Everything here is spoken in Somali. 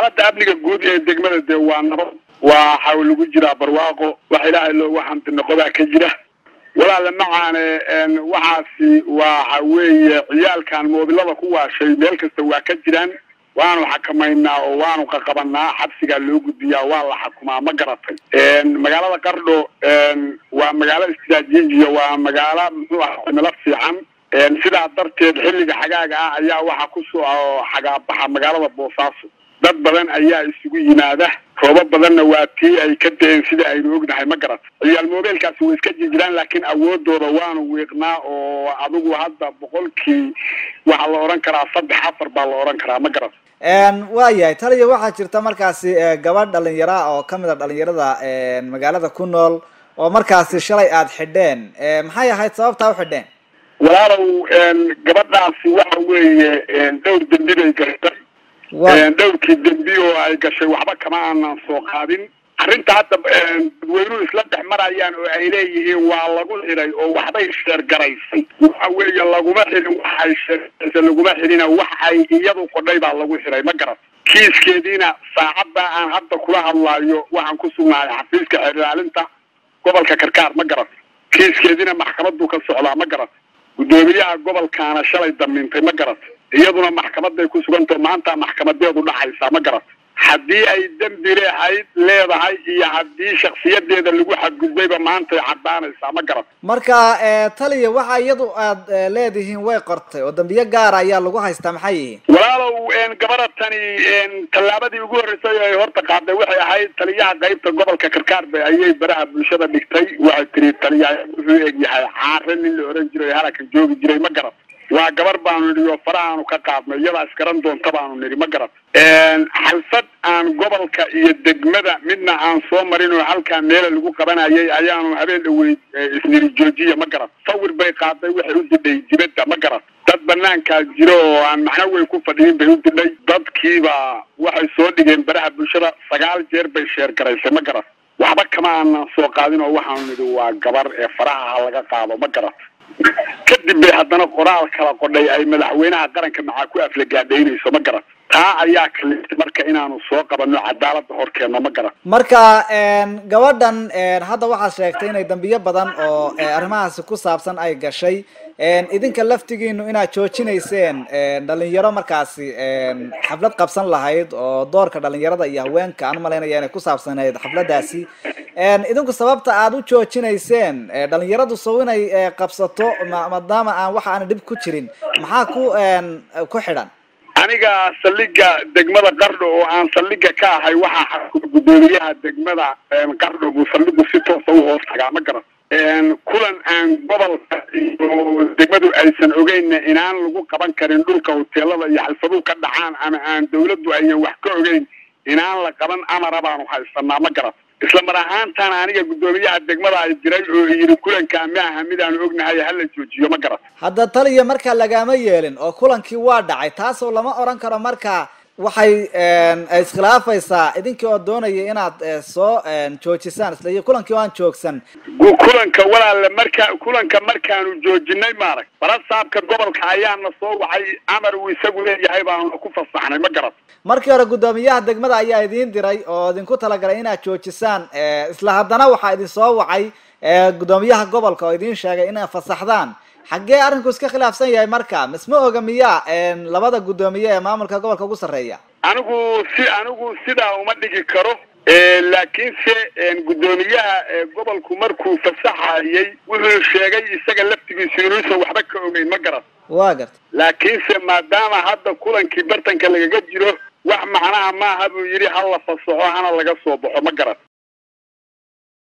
xaaladda amniga guud ee degmada dee waa nabad waxa lagu jiraa barwaaqo wax ilaahay loogu xamdinoqodaa ka jira walaale macaane waxaasi waxa weeye ciyaalkan moobilada ku waashay meel kasta waa ka jiraan waanu xakamaynaa oo waanu qaqabanaa xabsigaa loo gudbiyaa waa la xakumaa ma garatay magaalada qardho waa magaalo istiraatiijiya waa magaalo muxuu aha cimilo fiican sidaa darteed xilliga xagaaga ah ayaa waxaa kusoo xagaabaxa magaalada boosaaso dad badan ayaa isugu yimaada roobo badanna waa tii ay ka da-een sida aynu ognahay ma garat ciyaal mobeelkaasi way iska jirjiraan laakiin awoodooda waanu wiiqnaa oo adigu hadda boqolkii waxaa la odhan karaa saddex afar baa la odhan karaa ma garat waayahay taliya waxaa jirta markaasi gabadh dhalinyara oo kamid a dhalinyarada magaalada ku nool oo markaasi shalay aada xidheen maxay ahayd sababtaa u xidheen walaalow gabadhaasi waxa weeye dhowr dembi bay gashay dhowrkii dembi oo ay gashay waxba kama aanan soo qaadin arrinta hadda dadweynuhu isla dhex marayaan oo ay leeyihiin waa lagu xidhay oo waxbay sheergaraysay waxa weeye laguma xidhin wax ay sheergaraysay laguma xidhina wax ay iyadu qodhay baa lagu xidhay ma garat kiiskeediina saacadda aan hadda kula hadlaayo waxaan ku sugnahay xafiiska xeer ilaalinta gobolka karkaar ma garat kiiskeediina maxkamaddu ka socdaa ma garat guddoomiyaha gobolkaana shalay damiintay ma garat iyaduna maxkamaday ku sugantao maanta maxkamadeedu dhacaysaa ma garat haddii ay dembi leehayd leedahay iyo haddii shaksiyadeeda lagu xadgudbayba maantay caddaanaysaa ma garat marka taliya waxa iyadu aad leedihiin way qortay oo dambiyo gaara ayaa lagu haystaa maxay yihiin walaalow gabaratani tallaabadii ugu horreysay ay horta qaaday waxay ahayd taliyaha qaybta gobolka karkaarbe ayay baraha bulshada dhigtay waxay tiri taliyaha wuxuu eg yahay caare nin la oran jiray halakan joogi jiray ma garat waa gabar baanu nidhi oo farahaanu ka qaadnay iyadaa iskaran doonta baanu nidhi ma garat xalfad aan gobolka iyo degmada midna aan soo marin oo halkaa meela lagu qabanayay ayaanu habeen dhaweyd isniri joojiya ma garat sawir bay qaaday waxay u didhay dibadda ma garat dad banaankaa jiro oo aan macno weyn ku fadhiyin bay u didhay dadkiiba waxay soo dhigeen baraha bulshada sagaal jeer bay sheergaraysay ma garat waxba kama aanan soo qaadin oo waxaanu nidhi waa gabar ee faraha ha laga qaado ma garat kadib bay haddana qoraal kala qodhay ay madaxweynaha qaranka macaa ku aflagaadhaynayso ma garat taa ayaa kaliftay marka inaanu soo qabano cadaalada horkeenno ma garat marka gabadhan hadda waxaad sheegtay inay dambiyo badan oo arrimahaasi ku saabsan ay gashay idinka laftigiinu inaad joojinayseen dhalinyaro markaasi xaflad qabsan lahayd oo doorka dhalinyarada iyo haweenka aan umalaynaya inay ku saabsanayd xafladaasi idinku sababta aada u joojinayseen dhalinyaradu sow inay qabsato maadaama aan waxa aan dhib ku jirin maxaa ku ku xidhan aniga saldhiga degmada qardho oo aan saldhiga ka ahay waxaa xakuma guddoomiyaha degmada qardho buu saldhigu si toosa u hoos tagaa ma garan kulan aan gobolka iyo degmadu aysan ogeynna inaan lagu qaban karin dhulka hoteelada iyo xalfaduhu ka dhacaan ama aan dawladdu ayan wax ka ogeyn inaan la qaban amara baanu haysanaa ma garan isla mar ahaantaan aniga guddoomiyaha degmada ay diray oo yidhi kulankaa ma aha midaanu ognahay hala joojiyo ma garan hadda taliya marka lagama yeelin oo kulankii waa dhacay taasoo lama oran karo marka waxay iskhilaafaysaa idinkii oo doonaya inaad soo joojisaan isla kulankii oo aan joogsan kulanka walaale marka kulanka markaanu joojinay maarag barasaabka gobolka ayaana soo wacay amar uu isagu leeyahay baanuna ku fasaxnay ma garan markii hore guddoomiyaha degmada ayaa idiin diray oo idinku talagalay inaad joojisaan isla haddana waxaa idin soo wacay guddoomiyaha gobolka oo idiin sheegay inaad fasaxdaan xaggee arrinku iska khilaafsan yahay marka misma oga miya labada guddoomiye ee maamulka gobolka ugu sarreeya anigu si anigu sidaa uma dhigi karo laakiinse guddoomiyaha gobolku markuu fasaxayay wuxuu sheegay isaga laftigiisu inuusan waxba ka ogeyn ma garan wa garta laakiinse maadaama hadda kulankii bartanka lagaga jiro wax macnaha maaha buu yidhi ha la fasaxo hana laga soo baxo ma garan